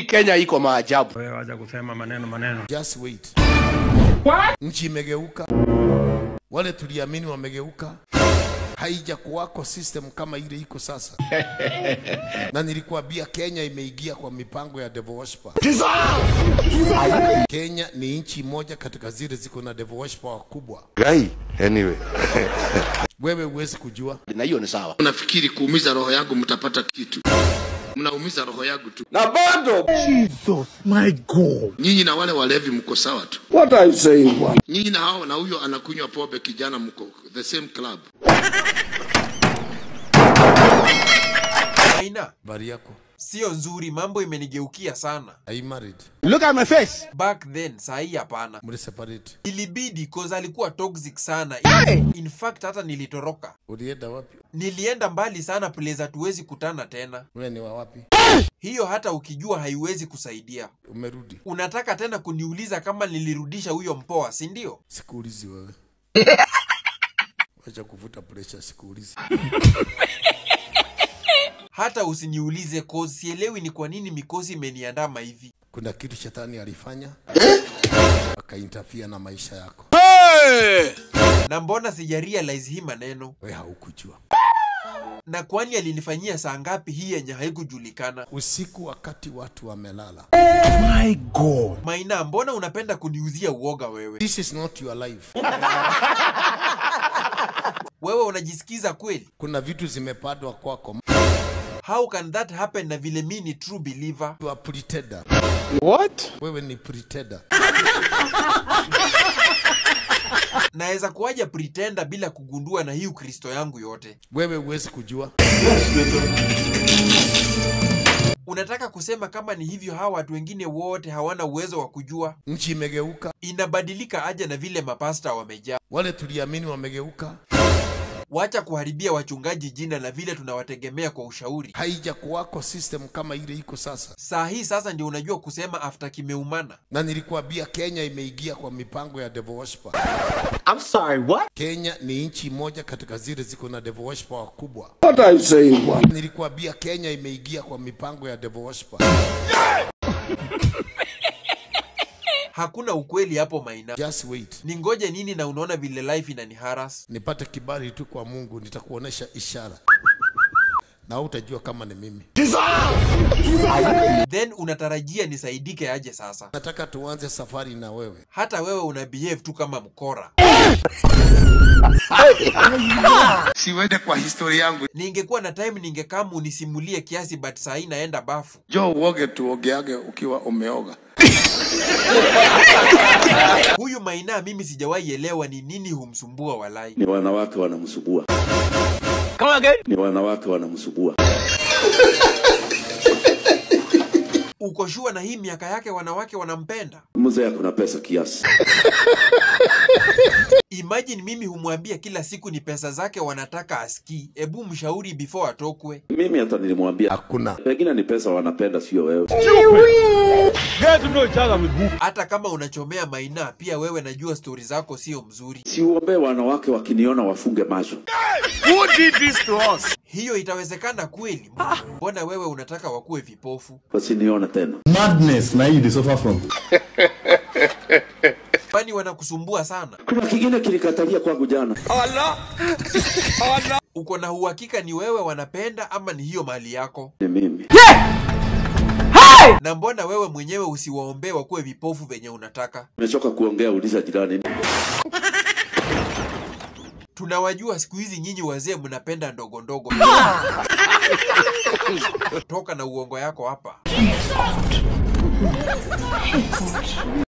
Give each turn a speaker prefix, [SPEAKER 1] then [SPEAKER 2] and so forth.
[SPEAKER 1] Kenya iko maajabu.
[SPEAKER 2] Wewe wacha kusema maneno maneno.
[SPEAKER 3] Just wait. Nchi imegeuka, wale tuliamini wamegeuka. Haija kuwako system kama ile iko sasa, na nilikuambia Kenya imeingia kwa mipango ya devil worshiper. Kenya ni nchi moja katika zile ziko na devil worshiper wakubwa.
[SPEAKER 4] Guy, anyway.
[SPEAKER 3] Wewe huwezi kujua.
[SPEAKER 1] Na hiyo ni sawa.
[SPEAKER 3] Unafikiri kuumiza roho yangu mtapata kitu? Mnaumiza roho yangu tu.
[SPEAKER 1] Na bado
[SPEAKER 3] Nyinyi na wale walevi mko sawa tu.
[SPEAKER 1] what are you saying? bwana?
[SPEAKER 3] Nyinyi na hao na huyo anakunywa pombe kijana mko the same club.
[SPEAKER 5] Aina,
[SPEAKER 3] Bari yako.
[SPEAKER 5] sio nzuri, mambo imenigeukia sana.
[SPEAKER 3] Are you married?
[SPEAKER 1] Look at my face.
[SPEAKER 5] Back then, sahi hapana.
[SPEAKER 3] Mli separate.
[SPEAKER 5] Ilibidi cause alikuwa toxic sana. In fact hata nilitoroka.
[SPEAKER 3] Ulienda wapi?
[SPEAKER 5] Nilienda mbali sana place hatuwezi kutana tena.
[SPEAKER 3] Wewe ni wa wapi?
[SPEAKER 5] Hiyo hata ukijua haiwezi kusaidia.
[SPEAKER 3] Umerudi?
[SPEAKER 5] Unataka tena kuniuliza kama nilirudisha huyo mpoa, si ndio?
[SPEAKER 3] Sikuulizi wewe. Wacha kuvuta pressure, sikuulizi.
[SPEAKER 5] Hata usiniulize cause sielewi ni kwa nini mikosi imeniandama hivi.
[SPEAKER 3] Kuna kitu shetani alifanya akainterfere na maisha yako,
[SPEAKER 5] Na mbona sija realize hii maneno?
[SPEAKER 3] wewe haukujua.
[SPEAKER 5] Na kwani alinifanyia saa ngapi hii yenye haikujulikana?
[SPEAKER 3] Usiku wakati watu wamelala.
[SPEAKER 5] Maina, mbona unapenda kuniuzia uoga wewe?
[SPEAKER 3] This is not your life.
[SPEAKER 5] Wewe unajisikiza kweli?
[SPEAKER 3] Kuna vitu zimepadwa kwako.
[SPEAKER 5] How can that happen na vile mi ni true believer?
[SPEAKER 3] You are pretender.
[SPEAKER 1] What?
[SPEAKER 3] Wewe ni pretender.
[SPEAKER 5] Naweza kuwaja pretender bila kugundua na hii ukristo yangu yote?
[SPEAKER 3] Wewe huwezi kujua.
[SPEAKER 5] Unataka kusema kama ni hivyo hawa watu wengine wote hawana uwezo wa kujua?
[SPEAKER 3] Nchi imegeuka,
[SPEAKER 5] Inabadilika aje na vile mapasta wamejaa?
[SPEAKER 3] wale tuliamini wamegeuka.
[SPEAKER 5] Wacha kuharibia wachungaji jina na vile tunawategemea kwa ushauri.
[SPEAKER 3] Haija kuwako system kama ile iko sasa,
[SPEAKER 5] Saa hii sasa ndio unajua kusema after kimeumana.
[SPEAKER 3] na nilikuambia Kenya imeingia kwa mipango ya devil worshiper.
[SPEAKER 1] I'm sorry, what?
[SPEAKER 3] Kenya ni nchi moja katika zile ziko na devil worshiper wakubwa.
[SPEAKER 1] What are you saying? bwana?
[SPEAKER 3] Nilikuambia Kenya imeingia kwa mipango ya devil worshiper.
[SPEAKER 5] Hakuna ukweli hapo Maina.
[SPEAKER 3] Just wait.
[SPEAKER 5] Ningoje nini na unaona vile life inaniharas?
[SPEAKER 3] Nipate kibali tu kwa Mungu, nitakuonesha ishara na utajua kama ni mimi.
[SPEAKER 5] Then unatarajia nisaidike aje sasa?
[SPEAKER 3] Nataka tuanze safari na wewe.
[SPEAKER 5] Hata wewe una behave tu kama mkora.
[SPEAKER 3] Siwende kwa historia yangu.
[SPEAKER 5] Ningekuwa na time ningekam unisimulie kiasi but saa hii naenda bafu.
[SPEAKER 3] Jo, uoge tuogeage ukiwa umeoga.
[SPEAKER 5] Huyu Maina mimi sijawahi elewa ni nini humsumbua walai.
[SPEAKER 6] ni wanawake wanamsubua,
[SPEAKER 1] Come again.
[SPEAKER 6] ni wanawake wanamsubua.
[SPEAKER 5] Uko shua na hii miaka yake wanawake wanampenda?
[SPEAKER 6] Mzee akuna pesa kiasi.
[SPEAKER 5] Imagine mimi humwambia kila siku ni pesa zake wanataka aski. Ebu mshauri before atokwe.
[SPEAKER 6] Mimi hata nilimwambia
[SPEAKER 3] Hakuna.
[SPEAKER 6] pengine ni pesa wanapenda, sio wewe.
[SPEAKER 2] Get to know each other with who?
[SPEAKER 5] Hata kama unachomea Maina, pia wewe najua stori zako sio mzuri.
[SPEAKER 6] Siuombee wanawake wakiniona wafunge macho.
[SPEAKER 1] Who did this to us?
[SPEAKER 5] Hiyo itawezekana kweli? Mbona wewe unataka wakuwe vipofu?
[SPEAKER 6] wasinione tena.
[SPEAKER 7] madness na hii they suffer from
[SPEAKER 5] Kwani wanakusumbua sana?
[SPEAKER 6] Kuna kingine kilikatalia kwangu jana.
[SPEAKER 5] Uko na uhakika ni wewe wanapenda ama ni hiyo mali yako?
[SPEAKER 6] Ni mimi.
[SPEAKER 5] Na mbona wewe mwenyewe usiwaombee wakuwe vipofu venye unataka?
[SPEAKER 6] Nimechoka kuongea, uliza jirani.
[SPEAKER 5] Tunawajua siku hizi nyinyi wazee mnapenda ndogo ndogo. Toka na uongo yako hapa.